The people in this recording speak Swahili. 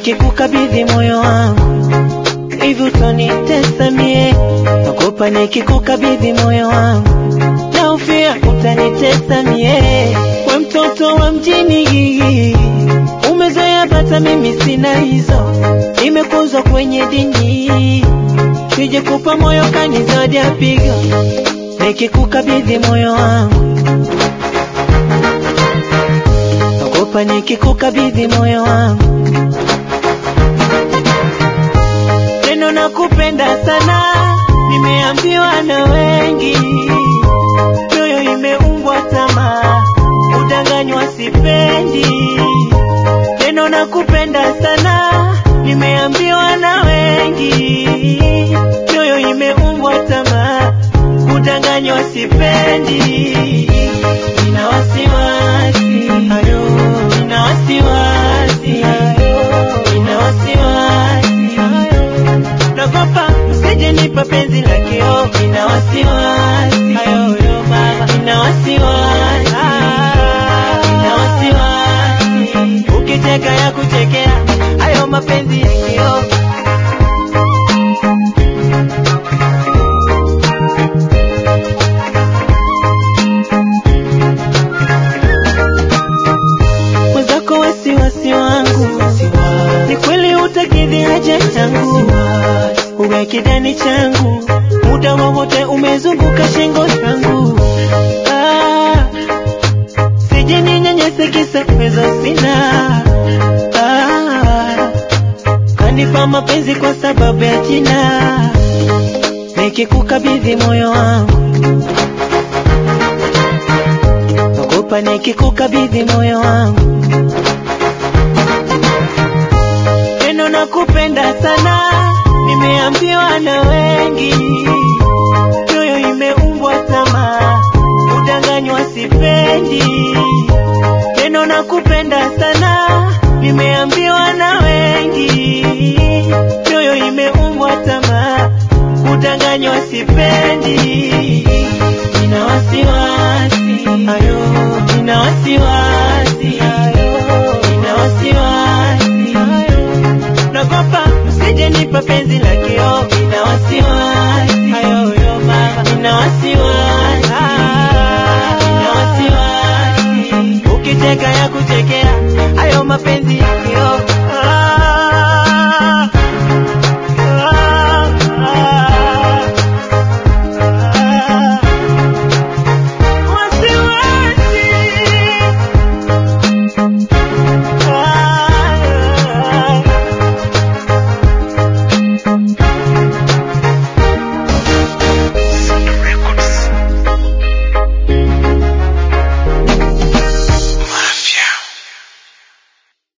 nikikukabidhi moyo wangu hivi utanitesa mie, naogopa nikikukabidhi moyo wangu na ufia utanitesa mie. We mtoto wa mjini, umezoea bata, mimi sina hizo, nimekuzwa kwenye dini, sije kupa moyo kanizadi apiga, nikikukabidhi moyo wangu naogopa nikikukabidhi moyo wangu neno nakupenda sana, nimeambiwa na wengi, mioyo imeumbwa tamaa, udanganywa sipendi. Neno nakupenda sana, nimeambiwa na wengi, mioyo imeumbwa tamaa, udanganywa sipendi. Nina wasiwasi, ayo, nina wasiwasi, ayo, nina wasiwasi, ayo nagopa usije nipa penzi la kio, nina wasiwasi ayoyo baba, nina wasiwasi, nina wasiwasi, ukicheka ya kuchekea hayo mapenzi ya kio. Mwenzako wasiwasi wangu ni kweli utakidhi haja yangu, uwe kidani changu, muda wowote umezunguka shingo yangu. Ah, sije ninyanyase kisa pesa sina. Ah, kanipa mapenzi kwa sababu ya jina, nikikukabidhi moyo wangu naogopa nikikukabidhi moyo wangu neno nakupenda sana, nimeambiwa na wengi, mioyo imeumbwa tamaa, udanganywa sipendi. Neno nakupenda sana, nimeambiwa na wengi, mioyo imeumbwa tamaa, udanganywa sipendi.